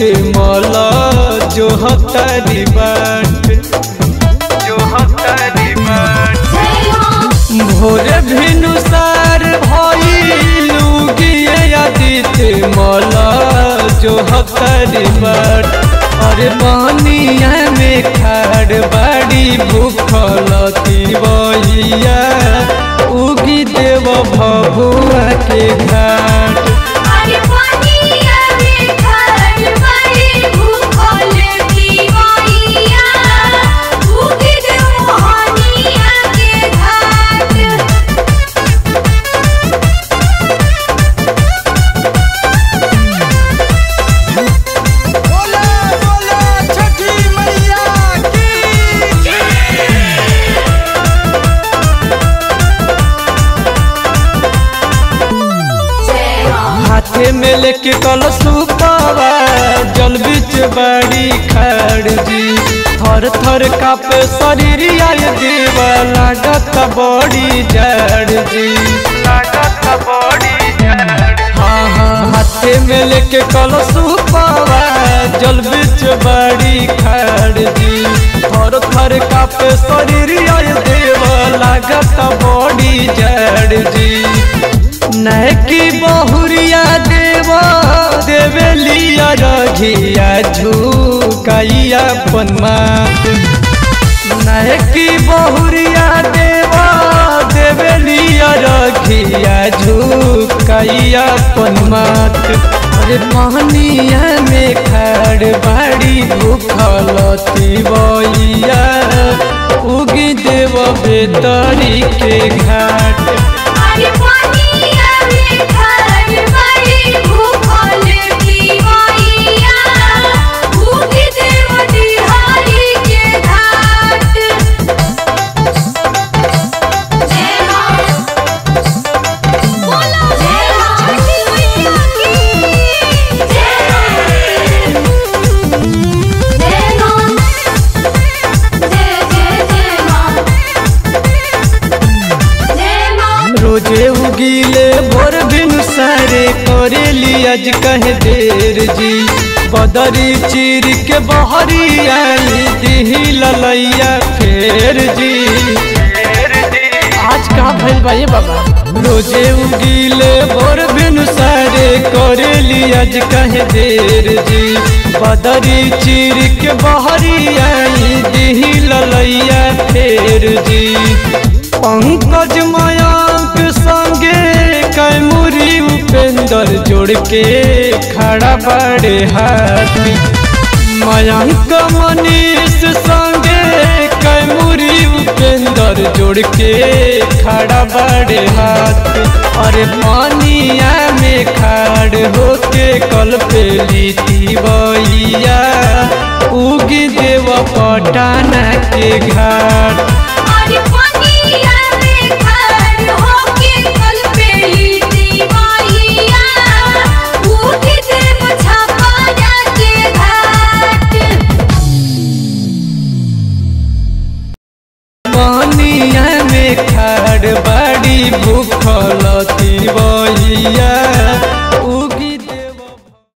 मला जो हतारी बाट जो हतारी बाट भोरे भिनुसार भइलू गिए आदित्य मला जो हतारी बाट अरे पानिया में खाड़ बाड़ी भूखलती बहिया उगी देव भभुआ के घाट अरे पानिया में खड़ बड़ी भूखल दीवाइया उगी दे मोहनिया के घाट बोला बोला छठी मैया की हाथे में लेके कलशुपावा जल बीच बड़ी खड़ जी थर थर कापे शरीर आय देवा लागत बड़ी जड़ जी लागत बड़ी हाँ हाँ हाथे में लेके कलशुपावा जल बीच बड़ी खड़ जी थर थर कापे शरीर आय देवा लागत बड़ी जड़ जी नैकी बहुरिया देवा देवेलिया रघिया झुकैया पन्मात नैकी बहुरिया देवा देवेलिया रघिया झुकैया पन्मात अरे पानिया में खड़ बाड़ी भूखलती बइया उगी देव बेतरी के घाट अरे पानिया में खड़ बड़ी भूखल दीवाइया उगी दे मोहनिया के घाट जय मां बोला जय मां छठी मैया की जय जय मां जय जय जय मां जय मां रोजे उगीले भोर बिन सारे करेली आज कहे देर जी बदरी चीर के बहरी आई दिही ललैया फेर जी आज का भइल बा ये बाबा रोजे उगीले भोर बिन सारे करेली आज कहे देर जी बदरी चीर के बहरी आई दिही ललैया फेर जी पंकज मयांक संगे कैमुरी उपेंद्र जोड़ के खड़ा बड़े हाथ मयांक मनीष संगे कैमुरी उपेंद्र जोड़ के खड़ा बड़े हाथ अरे पानिया में खाड़ होके कल पे लीती बइया उगी देव पटाना के घाट अरे पानिया में खड़ होके कल पे लीती माइया उगी दे मुछापाया के घाट पानिया में खाड़ बाड़ी भूखलती बइया